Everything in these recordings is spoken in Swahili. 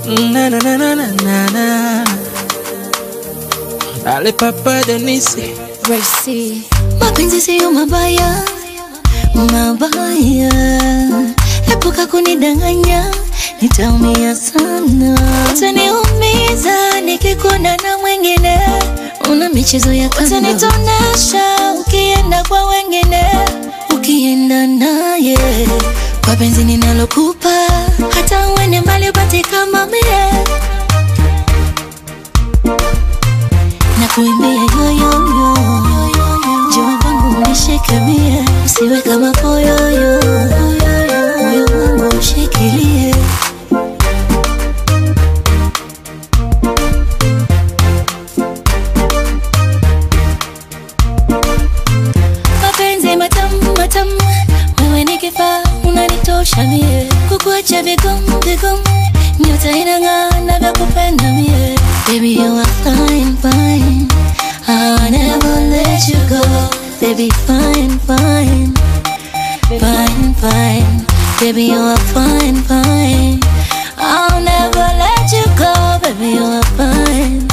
Na na na na na na na. Ale papa Denise. Racy. Mapenzi siyo mabaya, mabaya. Epuka kunidanganya, nitaumia sana. Utaniumiza nikikuona na mwingine, una michezo ya kando. Utanitonesha ukienda kwa wengine, ukienda naye kwa penzi ninalokupa, hata uende mbali upate kama mie na kuimbia yoyoyo jua kwangu unishike mie usiwe kama poyoyo moyo wangu ushikilie mapenzi matamu matamu wewe ni kifaa unanitosha mie kukuacha vigumu vigumu nyota inang'aa na vya kupenda mie baby you are fine fine I'll never let you go baby fine fine fine fine baby you are fine fine I'll never let you go baby you are fine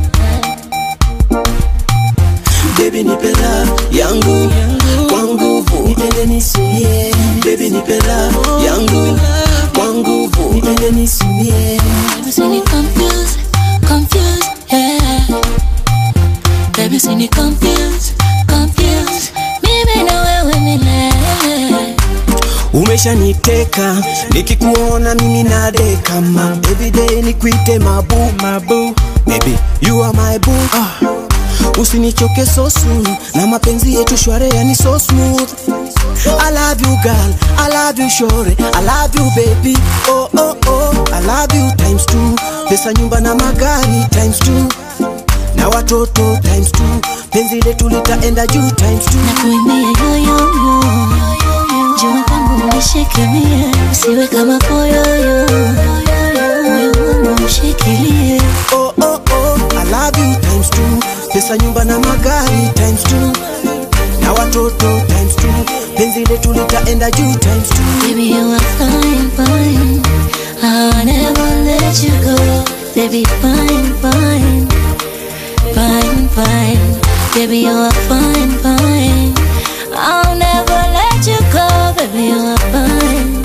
Baby nipe love yangu kwa nguvu, nipende nisumie. Baby nipe love yangu kwa nguvu, nipende nisumie. Baby, see me confused, confused, yeah. Baby, see me confused, confused. Mimi na wewe milele. Umeshaniteka nikikuona mimi nadeka ma everyday nikuite mabu mabu baby you are my boo ah. Usinichoke so soon na mapenzi yetu shware yani so smooth I love you girl, I love you shore, I love you baby oh oh oh I love you times two pesa nyumba na magari times two na watoto times two penzi letu litaenda juu times two Na kuimbia yoyoyo. Jua kwangu unishike mie. Usiwe kama poyoyo. Moyo wangu ushikilie. oh oh oh I love you times two pesa nyumba na magari times two na watoto times two penzi letu litaenda juu times two Baby, you are fine, fine. I'll never let you go. Baby, fine, fine. Fine, fine. Baby, you are fine, fine. I'll never let you go. Baby, you are fine.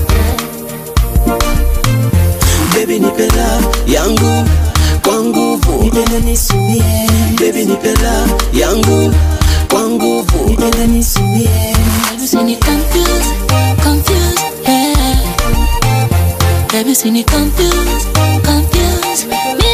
baby nipe love yangu kwa nguvu nipende nisumie baby nipe love yangu kwa nguvu nipende nisumie Baby, see me confused, confused, yeah. Baby, see me confused, confused. Me